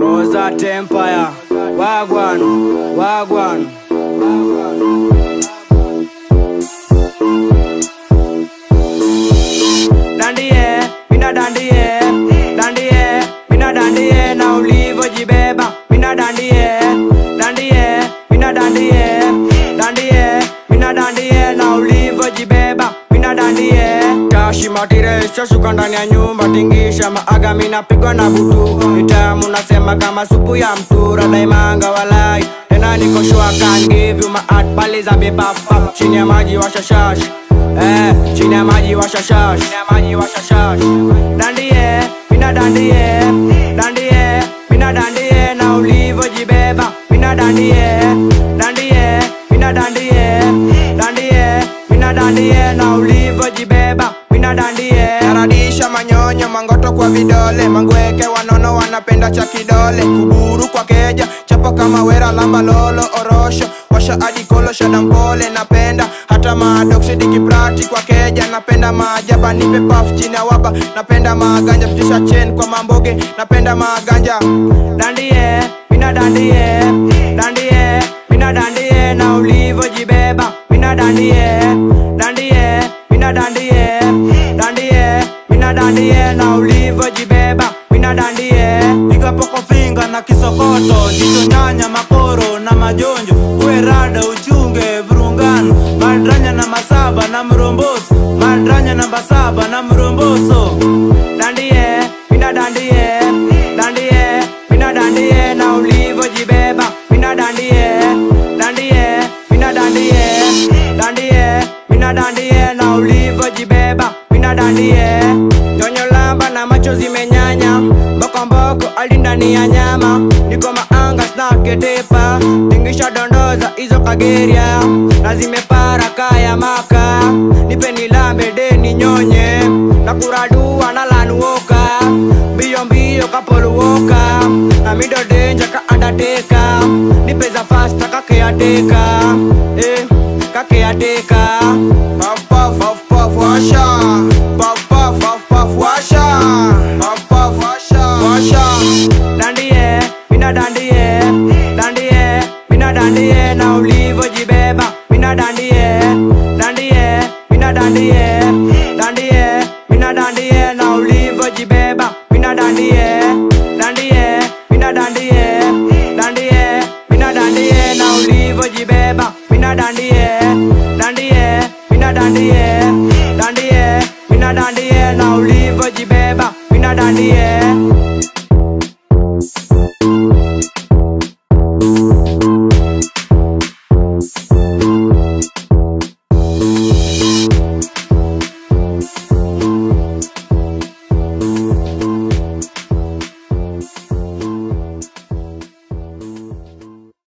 Mozart Empire, Wagwan, Wagwan. Dandie, mina dandie, dandie, mina dandie na ulivyojibeba, mina dandie, dandie, mina dandie, dandie, mina dandie na ulivyojibeba, mina dandie. Tashi matiresha shuka ndani ya nyumba, tingisha maaga, mina pigwa na butu, nitamu nasema kama supu ya mtura, daimanga walai tena niko sure I can give you my heart, pale za bebapa, chini ya maji washashash Eh, chini ya maji washashash chini ya maji washashash dandie mina dandie dandie mina dandie na ulivyojibeba mina dandie dandie mina dandie dandie mina dandie na ulivyojibeba mina dandie naradisha manyonyo mangoto kwa vidole mangweke wanono wanapenda cha kidole kuburu kwa keja chapo kama wera lamba lolo orosho washa adikolo shadampole napenda hata madoksidi kiprati kwa keja napenda maajaba nipe paf chini ya waba napenda maganja pitisha chen kwa mamboge napenda maganja dandie mina dandie dandie mina dandie na ulivyojibeba mina dandie dandie mina dandie dandie mina dandie na ulivyojibeba mina dandie ikapoko finga na kisokoto jicho nyanya makoro na majonjo uwe rada uchunge vurungano madranya namba saba na mromboso madranya namba saba na mromboso dandie mina dandie dandie mina dandie na ulivyojibeba mina dandie dandie mina dandie dandie mina dandie na ulivyojibeba mina dandie nyonyo lamba na macho zimenyanya mbokomboko ali ndani ya nyama niko maanga snaketepa tingisha dondoza hizo kageria na zimepara kaya maka nipe nilambe deni nyonye na kuradua na lanuoka mbio mbio kapoluoka na mido denja ka andateka nipe za fasta kakeateka